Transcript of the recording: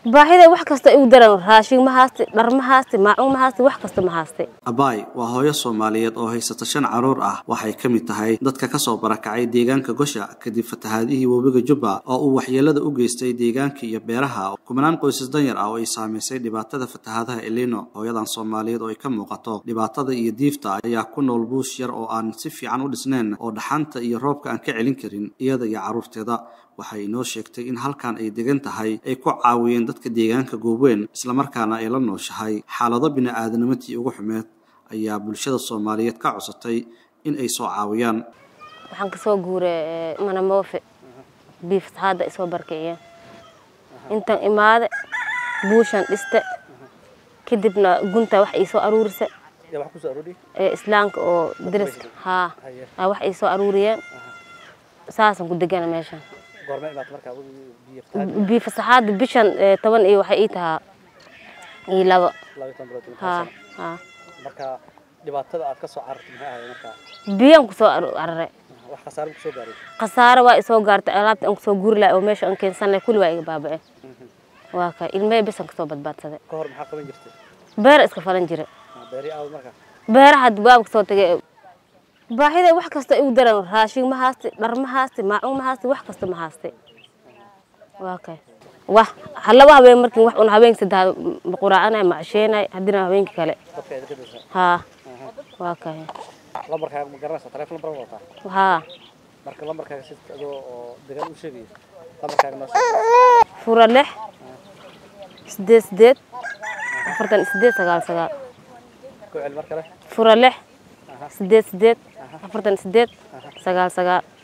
baahida wax kasta igu daran raashin ma hayste dhar ma hayste maacuun ma hayste wax kasta ma hayste abaay waa hooyo soomaaliyeed oo haysata shan caruur ah waxay ka mid tahay dadka kasoo barakacay deegaanka gosha kadib fatahaadihii webiga jubba oo uu waxyeelada u geystay deegaanka iyo beeraha kumanaan qoysas danyar ah oo ay saamaysay dhibaatada fatahaadaha elino hooyadan soomaaliyeed oo ay ka muuqato dhibaatada iyo diifta ayaa ku nool buush yar oo aan si fiican u dhisnayn oo dhaxanta iyo roobka aan ka celin karin iyada iyo carruurteeda waxay inoo sheegtay in halkan ay degan tahay ay ku caawiyeen dadka deegaanka goobweyn islamarkaana ay la nooshahay xaalado bini-aadanimatii ugu xumeed ayaa bulshada soomaaliyeed ka codsatay in ay soo caawiyaan waxaan kasoo guuray manamoofe biifsahaadda isoo barkiciyeen intan imaade buushan dhiste kadibna gunta wax iisoo aruurisa islaamka oo dariska haa wax iisoo aruuriyeen saasaan ku degana meeshan biifasaxaada bishan toban iyo waxay ii tahaa iyo labo haa haa marka dhibaatada aad ka soo carartay maxay ahayd marka biyaan kusoo cararay wax khasaare ku soo gaaray khasaare waa isoo gaartay alaabta aan kusoo guuri lahay oo meesha aan keensanay kulli waa iga baaba'e waa ka ilmahey bisan kasoo badbaadsaday ka hor maxaa qaban jirtay beera iska falan jira beeri aawad marka beeraha dubaab kasoo tagay baahida wax kasta igu daran raashin ma hayste dhar ma hayste maacuun ma hayste wax kasta ma hayste waa kay wah laba habeen markii wax un habeenka saddex quraacana ma casheenay haddina habeenkii kale dadka aad ka dhashay haa waa kay lambarkaaga ma garanaysaa taleefon lambar wadataa haa marka lambarkaaga si adoo oo degaan u sheegaya lambarkaaga noo sheeg fura lix sideed sideed afartan iyo sideed sagaal sagaal ku celi mar kale fura lix sideed sideed afartan iyo sideed sagaal sagaal